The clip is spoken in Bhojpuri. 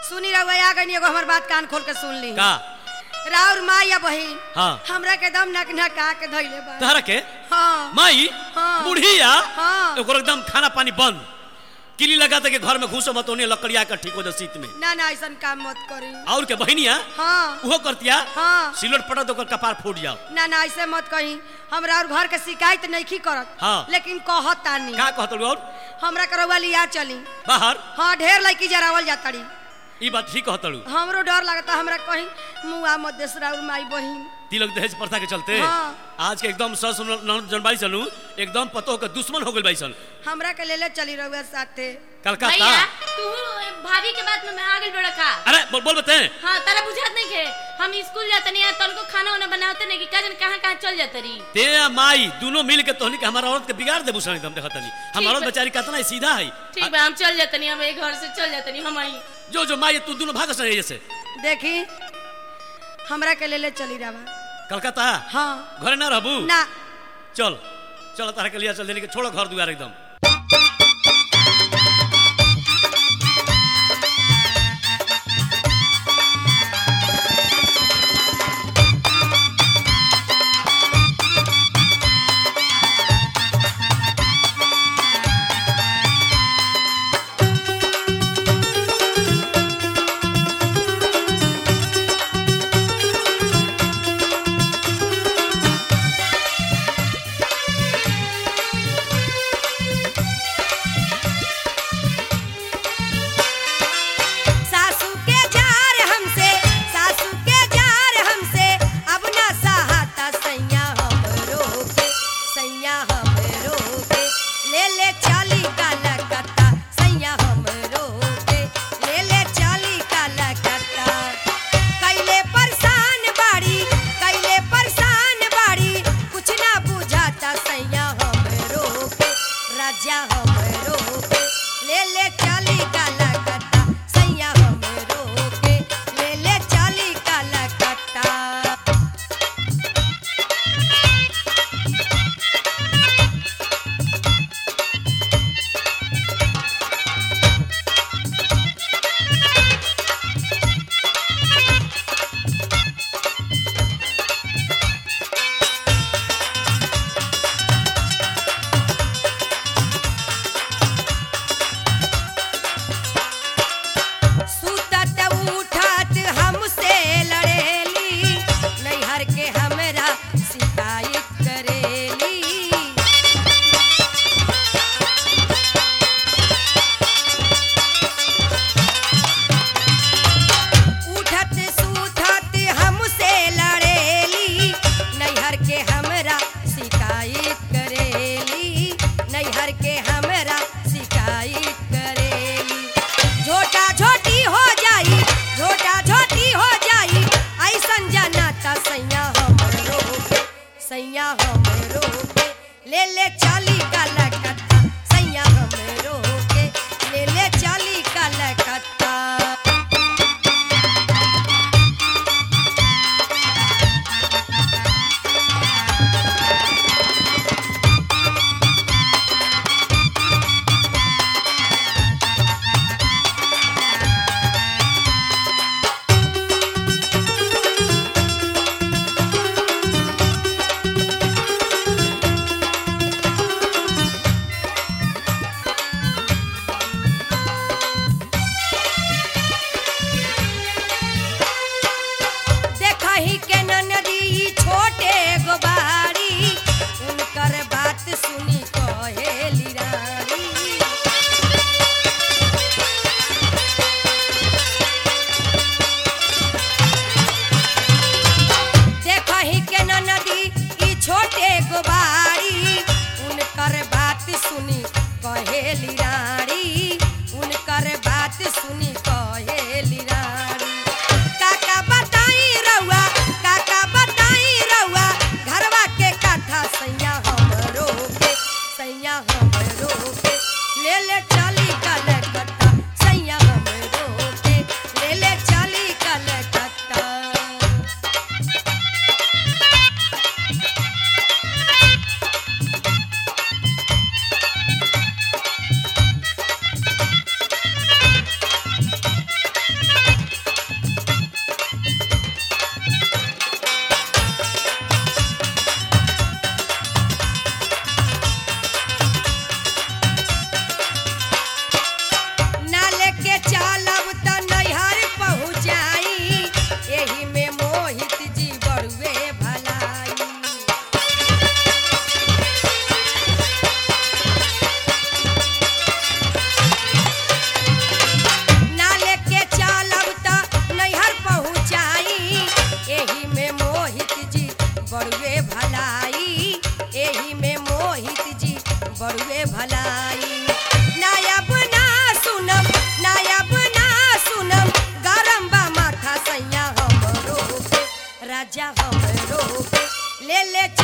सुनी रहुआ आ गई एगो हमर बात कान खोल के सुन ली का राउर माँ या बहिन हाँ। हमरा के दम नक नका के धइले बा तहरा के हाँ माई हाँ। बुढ़िया हाँ। ओकर एकदम खाना पानी बंद किली लगा दे के घर में घुसो मत ओने लकड़िया का ठीक हो जा शीत में ना ना ऐसन काम मत करी और के बहनिया हाँ उहो करतिया हाँ सिलोट पड़ा तो ओकर कपार फूट जाओ ना ना ऐसे मत कही हमरा और घर के शिकायत नहीं करत हाँ। लेकिन कहत तानी का कहत और हमरा के रउआ लिया चली बाहर हाँ ढेर लड़की जरावल जातड़ी ई बात ठीक कहत हमरो डर लगता हमरा कहीं मुआ मत देस राउर माई बहिन तिलक दहेज प्रथा के चलते हाँ। आज के एकदम सस जनबाई चलू एकदम पतो के दुश्मन हो गइल बाई सन हमरा के लेले चली रउआ साथे कलकत्ता भैया तू भाभी के बात में आ गेल बड़ा का अरे बोल बोल बते हाँ तारा बुझात नहीं के हम स्कूल जाते नहीं है तनको खाना वाना बनाते नहीं कि का जन कहाँ कहाँ चल जाते रही ते आ माई दोनों मिल के तोहनी के हमारा औरत के बिगाड़ दे बुसनी एकदम देखत नहीं हमारा औरत बा। बेचारी कितना ही सीधा है ठीक बा हम चल जाते नहीं हम एक घर से चल जाते नहीं हम आई जो जो माई तू दोनों भाग से जैसे देखी हमरा के लेले चली रवा कलकत्ता हाँ घरे ना रहबू ना चल चल तारा के लिया चल देने के छोड़ो घर दुआर एकदम राजा हमरो के ले ले